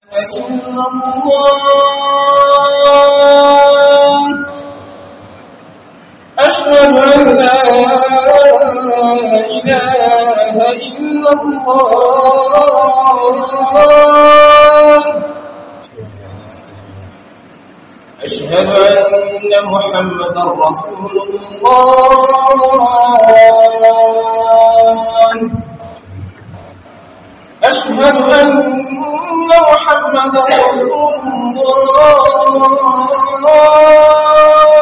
إلا الله أشهد أن لا إله إلا الله أشهد أن محمدا رسول الله أشهد أن محمدا رسول الله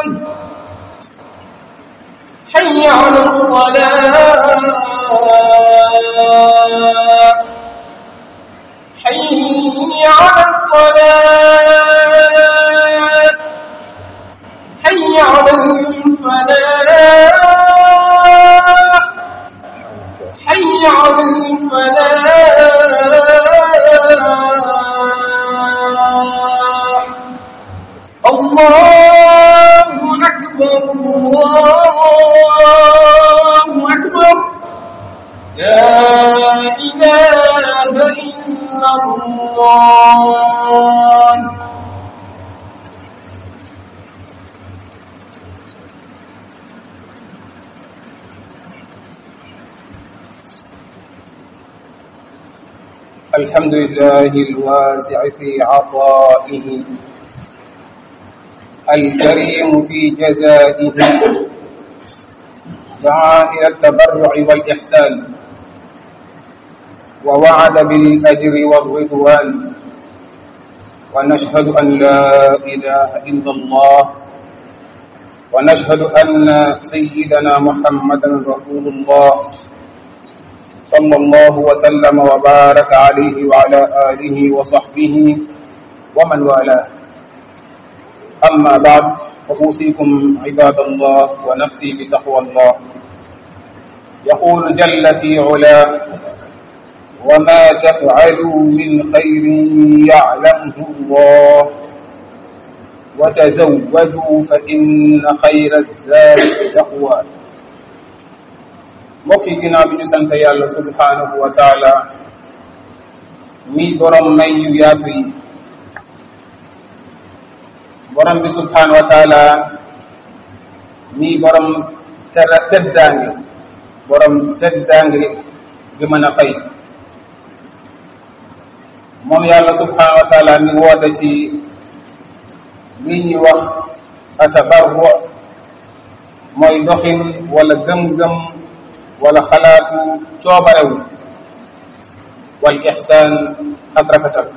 حي على الصلاة حي على الصلاة حي على الفلاح حي على الفلاح الله أكبر الله أكبر لا إله إلا الله الحمد لله الواسع في عطائه الكريم في جزائه دعا إلى التبرع والإحسان ووعد بالأجر والرضوان ونشهد أن لا إله إلا الله ونشهد أن سيدنا محمدا رسول الله صلى الله وسلم وبارك عليه وعلى آله وصحبه ومن والاه أما بعد فأوصيكم عباد الله ونفسي بتقوى الله يقول جل في علاه وما تفعلوا من خير يعلمه الله وتزودوا فإن خير الزاد التقوى mbokk yi ginnaaw bi ñu sant yàlla subhanahu wa taala mi borom may yu yaatu yi borom bi subhanahu wa taala mi borom tera teddaange borom teddaange bi mën a fay moom yàlla subhanahu wa taala mi woote ci li ñuy wax atabarru mooy doxin wala gëm-gëm wala xalaatu coobarewu wal ixsaan ak rafetal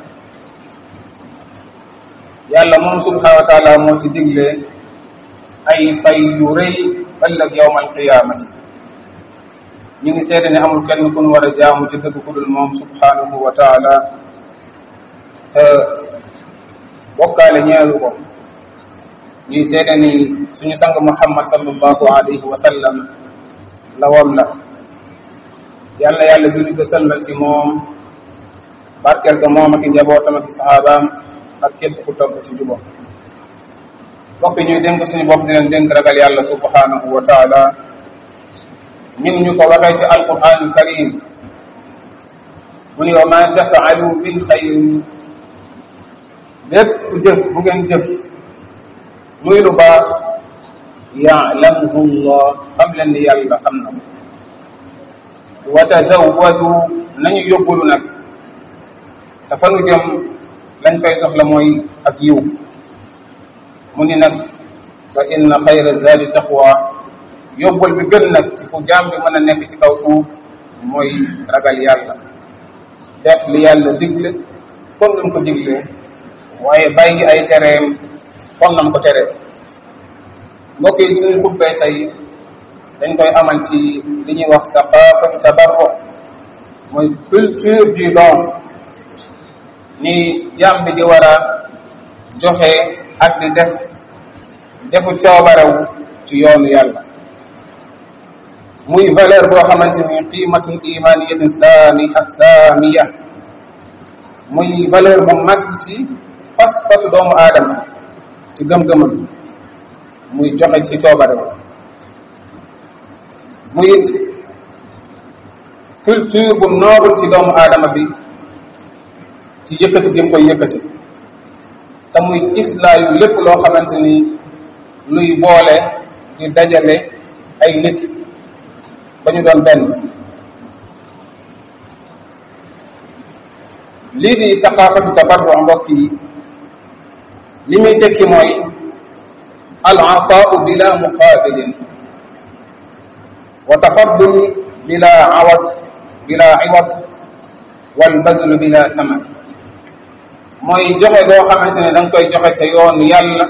yàlla moom subhanahu wa taala moo ci digle ay fay yu rëy ëllëg yowmal qiyaamati ñu ngi seede ne amul kenn ku nu war a jaamu ci dëgg ku dul moom subhanahu wa taala te bokkaale ñeelu ko ñuy seede ni suñu sang muhammad sallallahu alayhi wa sallam lawam la yàlla yàlla julli ko sëlmal ci moom barkeel ko moom ak i njabootam ak i saxaabaam ak képp ku topp ci jubam bokk ñuy dénk suñu bopp di leen dénk ragal yàlla subhanahu wa taala ñu ñu ko waxee ci alquran karim mu ni wa ma tafaalu min xayrin lépp jëf bu ngeen jëf muy lu baax yaalamuhu llah xam leen ni yàlla xam na ko wa tazawwadu nañu yóbbulu nag te fa nu jëm lañ fay soxla mooy ak yiw mu ni nag fa inna xayra zaadi taqwa yóbbul bi gën nag ci fu jaam bi mën a nekk ci kaw suuf mooy ragal yàlla def li yàlla digle comme nam ko digle waaye bàyyi ay tereem comme nam ko teree mbokk yi suñu xubbee tey dañ koy amal ci li ñuy wax saqafatu tabarru mooy culture du don ni jaam bi di war a joxe ak di def defu coobarew ci yoonu yàlla muy valeur boo xamante ni qiimatun imaniyatin saaniha saamiya muy valeur bu mag ci fas fasu doomu aadama ci gëm-gëmam muy joxe ci coobarew muy it culture bu noble ci doomu aadama bi ci yëkkati gi mu koy yëkkati te muy cislaayu lépp loo xamante ni luy boole di dajale ay nit ba ñu doon benn lii di saqaafatu tabarru mbokk yi li muy tekki mooy al ataau bila muqabilin wa tafaddul bila awad bila iwad wal badlu bila saman mooy joxe goo xamante ne da nga koy joxe te yoonu yàlla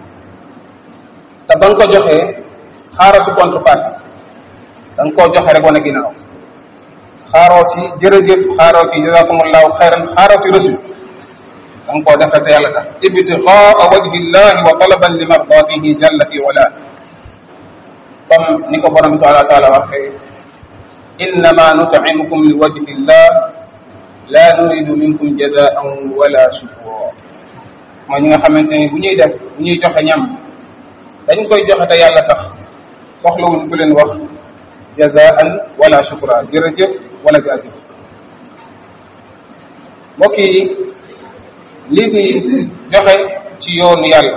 te ba nga ko joxee xaaroo ci contrepartie da nga koo joxe rek wane ginnaaw xaaroo ci jërëjëf xaaroo ci jazakumullahu xayran xaaroo ci reçu da nga koo defal te yàlla tax ibtigaa wajhi llahi wa talaban li mardatihi jalla fi wala comme ni ko borom bi subhanahu wa taala waxee innama nut'imukum li wajhi llah la nuridu minkum jazaan wala shukura mooy ñi nga xamante ni bu ñuy def bu ñuy joxe ñam dañ koy joxe te yàlla tax soxlawuñ ku leen wax jazaan wala shukura jërëjëf wala jaajëf mbokk yi lii di joxe ci yoonu yàlla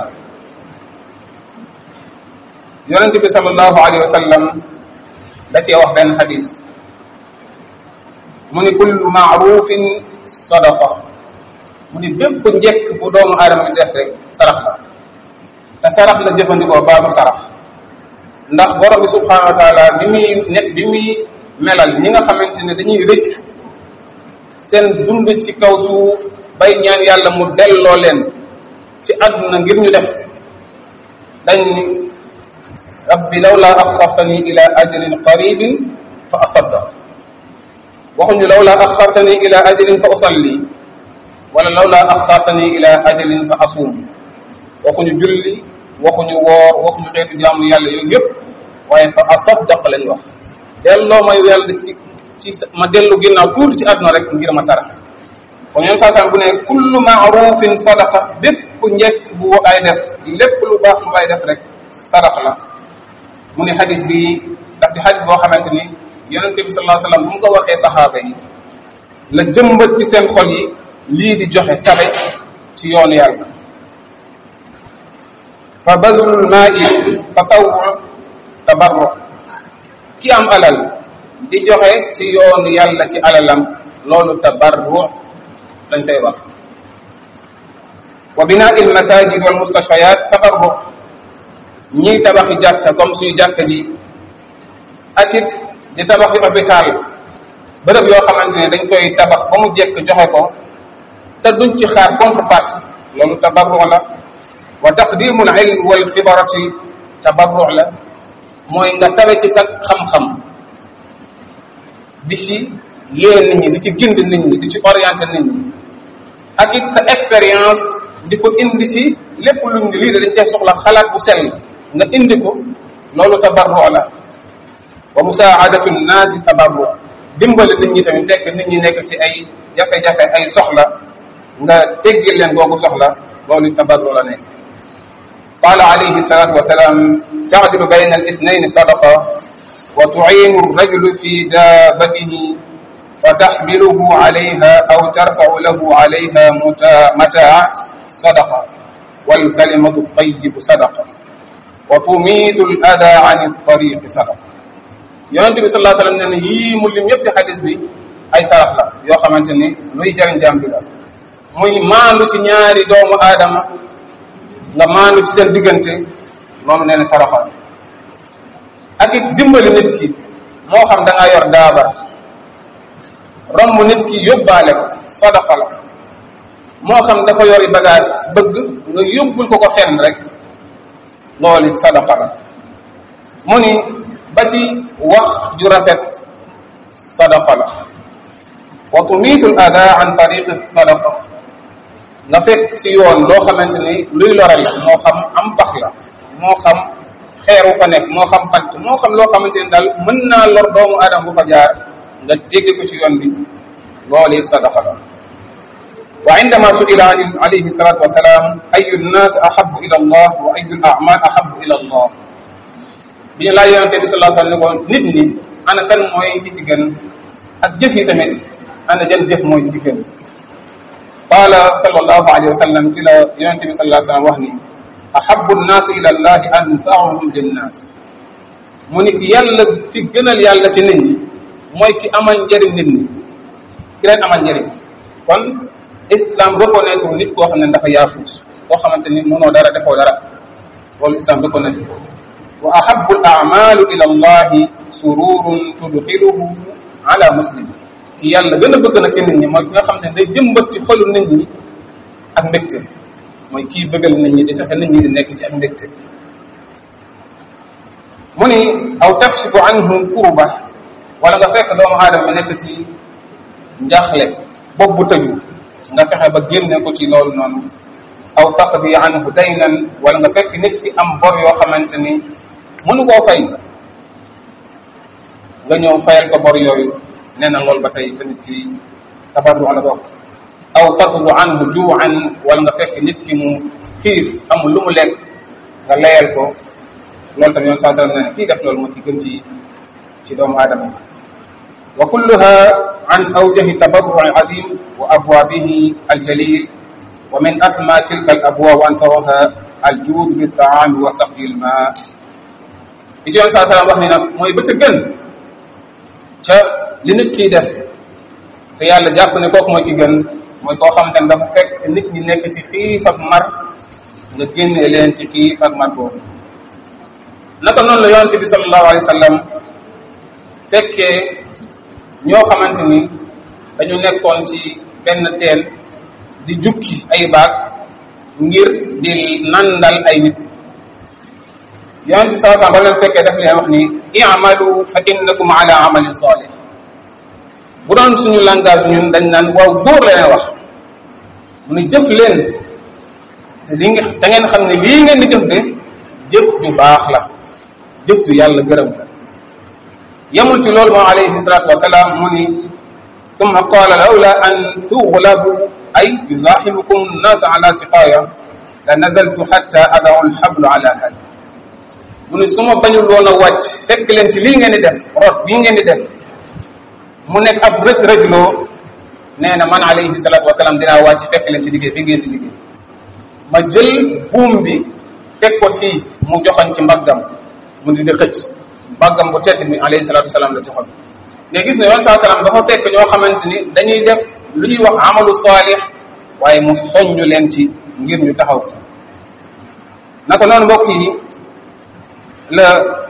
yonent bi sallallahu alayhi wa sallam da cee wax benn xadis mu ni kullu maarufin sadaqa mu ni bépp njëkk bu doomu aadama bi def rek sarax la te sarax la jëfandikoo baatu sarax ndax borom bi subhanahu wa taala bi muy ne bi muy melal ñi nga xamante ne dañuy rëcc seen dund ci kaw suuf bay ñaan yàlla mu delloo leen ci àdduna ngir ñu def dañ ni rabbi lawla axartani ila ajalin qaribin fa asaddaq waxuñu lawla axartani ila ajalin fa usalli wala lawla axartani ila ajalin fa asum waxuñu julli waxuñu woor waxuñu xeetu jaamu yàlla yooyu yëpp waaye fa asaddaq lañ wax delloo ma yàlla ci ci ma dellu ginnaaw tuuti ci àdduna rek ngir ma sarax kon ñoom saasaan bu ne kullu maarufin sadaqa bépp njëkk bu ay def lépp lu baax lu ay def rek sarax la mu ne xadis bi daf di xadis boo xamante ni yonente bi sallallahu alayhi wasallam bu mu ko waxee saxaaba yi la jëmbat ci seen xol yi lii di joxe tabe ci yoonu yàlla fa badlul maai tatawwu tabarru ki am alal di joxe ci yoonu yàlla ci alalam loolu tabarru dañ koy wax wa binaa il masajid wal mustashfayat tabarru ñiy tabaxi jàkka comme suñu jàkka ji ak it di tabaxi hôpital bërëb yoo xamante ne dañ koy tabax ba mu jekk joxe ko te duñ ci xaar contrepartie loolu tabarru la wa taqdimul ilm wal xibarati tabarru la mooy nga tawe ci sa xam-xam di ci yee nit ñi di ci gind nit ñi di ci orienté nit ñi ak it sa expérience di ko indi ci lépp luñ lii dañ cee soxla xalaat bu sell nga indi ko loolu tabarru la wa musaadatu nnaasi tabarru dimbali nit ñi tamit fekk nit ñi nekk ci ay jafe-jafe ay soxla nga teggil leen googu soxla loolu tabarru la nekk قال عليه الصلاة والسلام تعدل بين الاثنين صدقة وتعين الرجل في دابته فتحمله عليها أو ترفع له عليها متاع صدقة والكلمة الطيب صدقة وتميت الأذى عن الطريق صدقة yonente bi sallallahu alayhi wa sallam ne yii mu lim yëpp ci xadis bi ay sarax la yoo xamante ni luy jariñ jaam bi la muy maandu ci ñaari doomu aadama nga maandu ci seen diggante loolu nee na saraxa ak it dimbali nit ki moo xam da ngaa yor daaba romb nit ki yóbbaale ko sadaqa la moo xam dafa yori bagage bëgg nga yóbbul ko ko fenn rek loolu it sadaqa la mu ni ba ci wax ju rafet sadaqa la wa tumiitu l ada an tariqi sadaqa nga fekk ci yoon loo xamante ni luy lore la moo xam am pax la moo xam xeeru fa nekk moo xam bant moo xam loo xamante ni daal mën naa lor doomu aadama bu fa jaar nga jéggi ko ci yoon bi loolu sadaqa la wa indama suila alayhi salatu wasalaam ayu nnas ahabu ila allah wa ayu l amal ahabu ila allah bi ñu laaj yonente bi sallallahu alayhi wa sallam ne ko nit ñi ana kan mooy ki ci gën ak jëf yi tamit ana jan jëf mooy ci gën qaala sallallahu alayhi wa sallam ci la yonente bi sallallahu alayhi wa sallam wax ni ahabu nnaasi ila allahi anfaahum linnaas mu ni ki yàlla ci gënal yàlla ci nit ñi mooy ki amal njëriñ nit ñi ki leen amal njëriñ kon islam reconnaître nit koo xam ne dafa yaafuus koo xamante ni mënoo dara defoo dara loolu islam reconnaître wa ahabu al amalu ila allahi sururun tudxiluhu ala muslim ki yàlla gën a bëgg na ci nit ñi mooy ki nga xam ne day jëmbat ci xolu nit ñi ak mbégte mooy kii bëggal nit ñi di fexe nit ñi di nekk ci ak mbégte mu ni aw takshifu anhu kurba wala nga fekk doomu aadama bi nekk ci njaxle bopp bu tëju nga fexe ba génne ko ci loolu noonu aw taqdi anhu daynan wala nga fekk nit ki am bor yoo xamante ni mënu koo fay nga ñëw fayal ko bor yooyu nee na loolu ba tey tamit ci tabarru la bokk aw taqdu anhu juuan wala nga fekk nit ki mu xiif amul lu mu lekk nga layal ko loolu tamit yoon saa sallam nee na kii def loolu moo ci gën ci ci doomu aadama wa kulluha an awjahi tabarru'i azim wa abwabihi aljalil wa min asma tilka al abwab an taraha aljud bi taami wa saqi al ma li ci yoon saa sallam wax ni nag mooy ba ca gën ca li nit kiy def te yàlla jàpp ne kooku mooy ki gën mooy koo xamante ne dafa fekk nit ñi nekk ci xiif ak mar nga génne leen ci xiif ak mar boobu naka noonu la yonente bi sallallahu alayhi wa sallam fekkee ñoo xamante ni dañu nekkoon ci benn teen di jukki ay baag ngir di nandal ay nit yonente bi sallallahu alayhi wa sallam ba leen fekkee daf leen wax ni i'malu fa innakum ala amalin salih bu doon suñu langage ñun dañ naan waaw góor la leen wax mu ne jëf leen te li nga da ngeen xam ne lii ngeen di jëf de jëf ju baax la jëf ju yàlla gërëm la yemul ci loolu moom alayhi salatu wasalaam mu ni summa qaala lawla an tughlabu ay yuzahimukum nnas ala siqaya la nazaltu hatta adaw alhablu ala hal mu ni su ma bañul woon a wàcc fekk leen ci lii ngeen di def rot bii ngeen di def mu nekk ab rëj rëjloo nee na man alayhi salatu wasalaam dinaa wàcc fekk leen ci liggéey bi ngeen di liggéey ma jël buum bi teg ko fii mu joxoon ci mbaggam mu di di xëcc mbaggam bu tedd mi alayhi salatu wasalaam la joxoon nga gis ne yoon saa salaam dafa fekk ñoo xamante ni dañuy def lu ñuy wax amalu saalix waaye mu soññu leen ci ngir ñu taxaw naka noonu mbokk yi la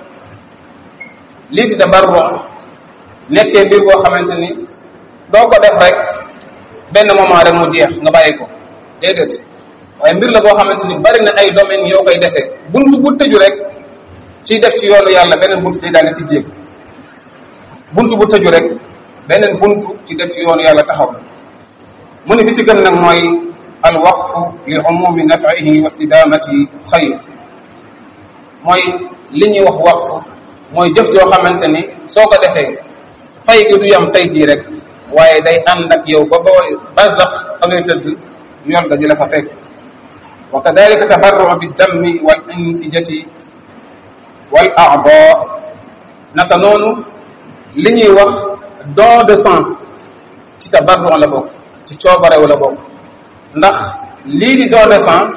lii di tabarru nekkee mbir boo xamante ni doo ko def rek benn moment rek mu jeex nga bàyyi ko déedéet waaye mbir la boo xamante ni bari na ay domaines yoo koy defee buntu bu tëju rek ci def ci yoonu yàlla beneen buntu day daal di tijjeeku buntu bu tëju rek beneen buntu ci def ci yoonu yàlla taxaw mu ne bi ci gën nag mooy al waqfu li umumi nafihi wa istidamati xayr mooy li ñuy wax waqfu mooy jëf joo xamante ni soo ko defee fay gi du yam tey jii rek waaye day ànd ak yow ba booy barzax fa ngay tëdd yoon ga di la fa fekk wa kadalika tabarru bi dammi wal insijati wal aada naka noonu li ñuy wax don de sang ci tabarru la bokk ci coobarew la bokk ndax lii di don de sang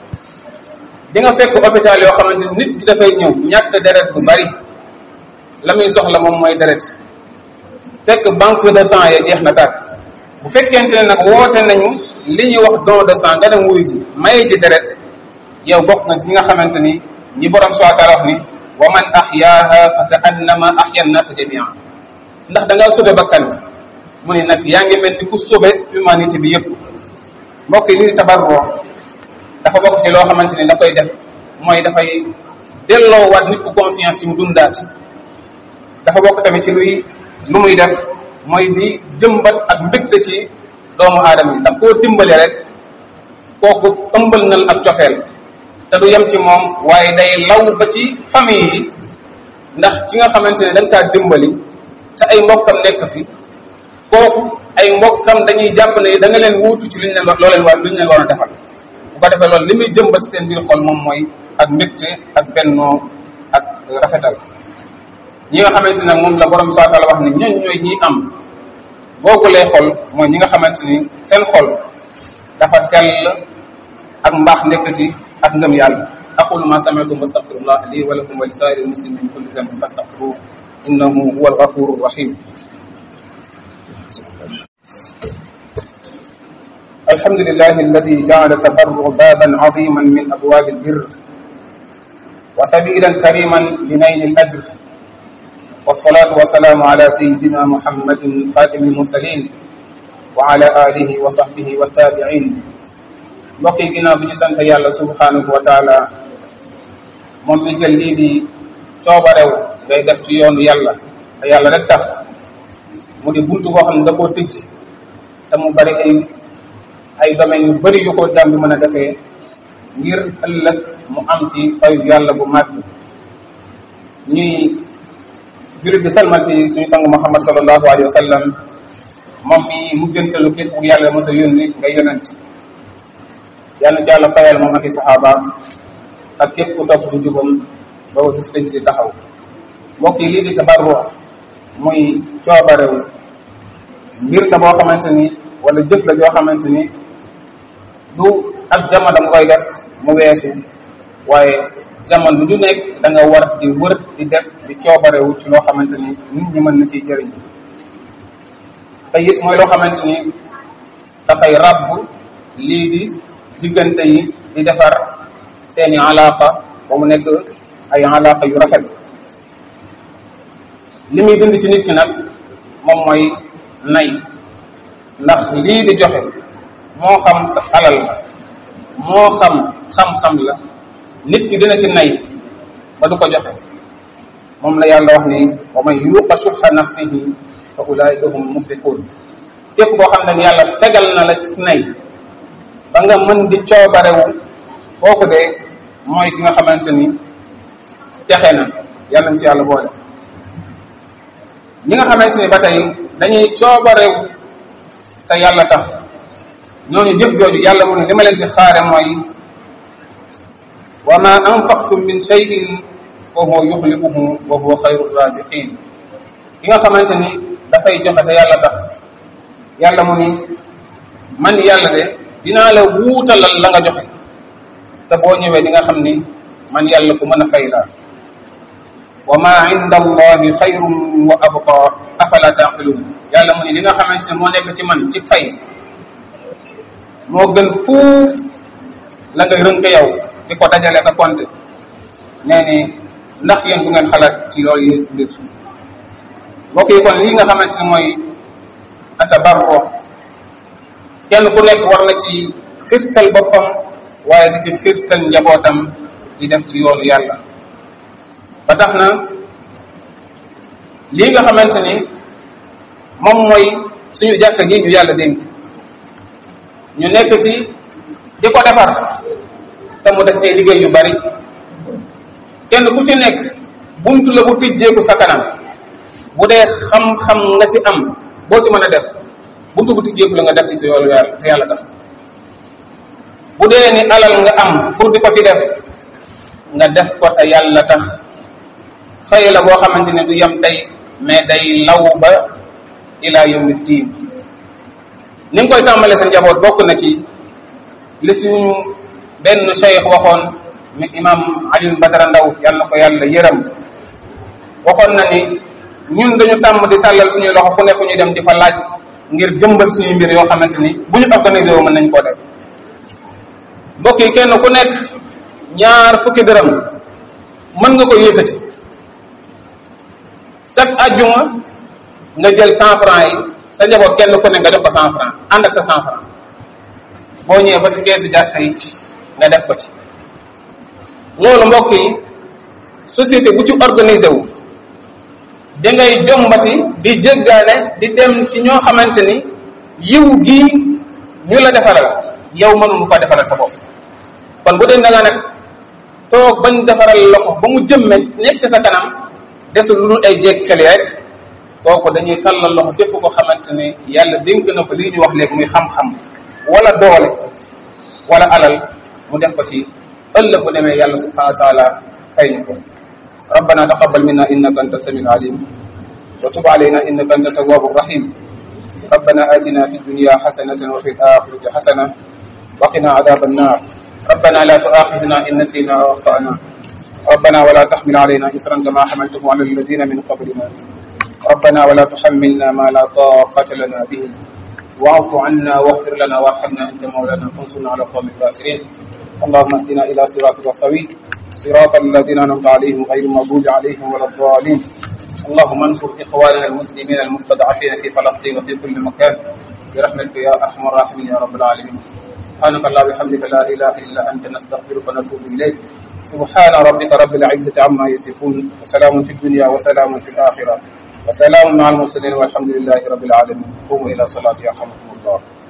di nga fekk hôpital yoo xamante nit ki dafay ñëw ñàkk deret bu bari la muy soxla moom mooy deret fekk banque de sang ya jeex na tàkk bu fekkente ne nag woote nañu li ñuy wax don de sang nga dem wuyu ji maye ji deret yow bokk nga ci ñi nga xamante ni ñi borom subhanahu wa taala wax ni wa man ahyaaha fa kaannama ahya an-nas jami'an ndax da ngaa sobe bakkan bi mu ne nag yaa ngi mel ni ku sobe humanité bi yëpp mbokk yi lii tabarro dafa bokk ci loo xamante ni da koy def mooy dafay delloowaat nit ku confiance ci mu dundaat dafa bokk tamit ci luy lu muy def mooy di jëmbat ak mbégte ci doomu aadama yi ndax koo dimbale rek kooku ëmbal nal ak cofeel te du yem ci moom waaye day law ba ci famille yi ndax ki nga xamante ne dañ kaa dimbali te ay mbokkam nekk fi kooku ay mbokkam dañuy jàpp ne da nga leen wuutu ci liñ leen loo leen war liñ leen war a defal bu ko defee loolu li muy jëmbat seen biir xol moom mooy ak mbégte ak bennoo ak rafetal ñi nga xamante ne moom la borom saa taala wax ni ñooñ ñooy ñi am boogulee xol mooy ñi nga xamante ni seen xol dafa sell ak mbaax nekk ci ak ngëm yàlla aqulu ma sami'tum wastaghfirullah li wa lakum wa li sa'iril muslimin min kulli dhanbin fastaghfiruhu innahu huwal ghafurur rahim الحمد لله الذي جعل التبرع بابا عظيما من ابواب البر وسبيلا كريما لنيل الاجر والصلاه والسلام على سيدنا محمد خاتم المرسلين وعلى اله وصحبه والتابعين mbokk yi ginnaaw bi ñu sant yàlla subhanahu wa taala moom mi jël lii di coobarew ngay def ci yoonu yàlla te yàlla rek tax mu di buntu boo xam ne da koo tëj te mu bari ay ay domaines yu bari yu ko jàmm bi mën a defee ngir ëllëg mu am ci fayu yàlla bu màgg ñuy jurit bi salmal ci suñu sang Muhammad sallallahu alayhi wa sallam moom mi mujjantalu képp bu yàlla mos a yónni nga yonent yàlla ci yàlla fayal moom ak i saxaabaam ak képp ku topp ci jubam ba ba bis penc di taxaw mbokk yi lii di tabarru muy coobarew mbir la boo xamante ni wala jëf la joo xamante ni du ak jamono nga koy def mu weesu waaye jamono lu ju nekk da nga war di wër di def di coobarewu ci loo xamante ni nit ñi mën na ciy jëriñ te it mooy loo xamante ni dafay ràbb lii di diggante yi di defar seeni alaqa ba mu nekk ay alaqa yu rafet li muy dund ci nit ki nag moom mooy nay ndax lii di joxe moo xam sa alal la moo xam xam-xam la nit ki dina ci nay ba du ko joxe moom la yàlla wax ni wa man yuqa suxa nafsihi fa ulaika hum muflixuun képp koo xam ne yàlla fegal na la ci nay ba nga mën di coobarewu kooku de mooy ki nga xamante ni texe na yàlla na ci yàlla boole ñi nga xamante ni ba tey dañuy coobarewu te yàlla tax ñooñu jëf jooju yàlla mu ne li ma leen di xaare mooy wa ma anfaqtum min shay'in fa huwa yuxliquhu wa huwa xayru raziqin ki nga xamante ni dafay joxe te yàlla tax yàlla mu ni man yàlla de dinaa la wuutalal la nga joxe te boo ñëwee di nga xam ni man yàlla ku mën a fay laa wa ma inda allahi xayrun wa abqa afala taqilun yàlla mu ni li nga xamante ne moo nekk ci man ci fay moo gën fuuf la ngay rënk yow di ko dajale ka compte nee ni ndax yéen bu ngeen xalaat ci loolu yéen mbir mbokk yi kon lii nga xamante ne mooy atabarro kenn ku nekk war na ci xirtal boppam waaye di ci xirtal njabootam di def ci yoonu yàlla ba tax na lii nga xamante ni moom mooy suñu jàkka ji ñu yàlla dénk ñu nekk ci di ko defar te mu des ay liggéey yu bari kenn ku ci nekk buntu la bu tijjeeku sa kanam bu dee xam-xam nga ci am boo ci mën a def buntu bu tijjeeku la nga def ci te yoolu yàlla te yàlla tax bu dee ni alal nga am pour di ko ci def nga def ko te yàlla tax fay la boo xamante ne du yem tey mais day law ba ila yawmi diin ni nga koy tàmbale sa njaboot bokk na ci li suñu benn cheikh waxoon mi imam Alioune Badara Ndaw yàlla na ko yàlla yërëm waxoon na ni ñun dañu tàmm di tàllal suñuy loxo fu nekk ñu dem di fa laaj ngir jëmbal suñuy mbir yoo xamante ni bu ñu organisé wu mën nañ koo def mbokk yi kenn ku nekk ñaar fukki dërëm mën nga ko yëkkati chaque ajjuma nga jël cent franc yi sa njaboot kenn ku ne nga def ko cent franc ànd ak sa cent franc boo ñëwee ba si keesu jàkka yi nga def ko ci loolu mbokk yi société bu ci organisé wu da ngay jombati di jéggaane di dem ci ñoo xamante ni yiw gii ñu la defaral yow mënuñu ko defaral sa bopp kon bu dee da nga nag toog bañ defaral la ko ba mu jëmme nekk sa kanam desul lu dul ay jékkali rek kooku dañuy tàllal loxo képp ko xamante ni yàlla dénk na ko lii ñu wax léegi muy xam-xam wala doole wala alal mu def ko ci ëllëg bu demee yàlla subhanahu wa taala fay ñu ko ربنا تقبل منا انك انت السميع العليم وتب علينا انك انت التواب الرحيم ربنا اتنا في الدنيا حسنه وفي الاخره حسنه وقنا عذاب النار ربنا لا تؤاخذنا إن نسينا أو أخطأنا ربنا ولا تحمل علينا إسرا كما حملته على الذين من قبلنا ربنا ولا تحملنا ما لا طاقة لنا به واعف عنا واغفر لنا وارحمنا أنت مولانا فانصرنا على القوم الكافرين اللهم اهدنا إلى صراطك السوي صراط الذين أنعمت عليهم غير المغضوب عليهم ولا الضالين اللهم انصر إخواننا المسلمين المستضعفين في فلسطين وفي كل مكان برحمتك يا أرحم الراحمين يا رب العالمين سبحانك اللهم وبحمدك لا إله إلا أنت نستغفرك ونتوب إليك سبحان ربك رب العزة عما يصفون وسلام في الدنيا وسلام في الآخرة وسلام مع المرسلين والحمد لله رب العالمين قوموا إلى صلاة يرحمكم الله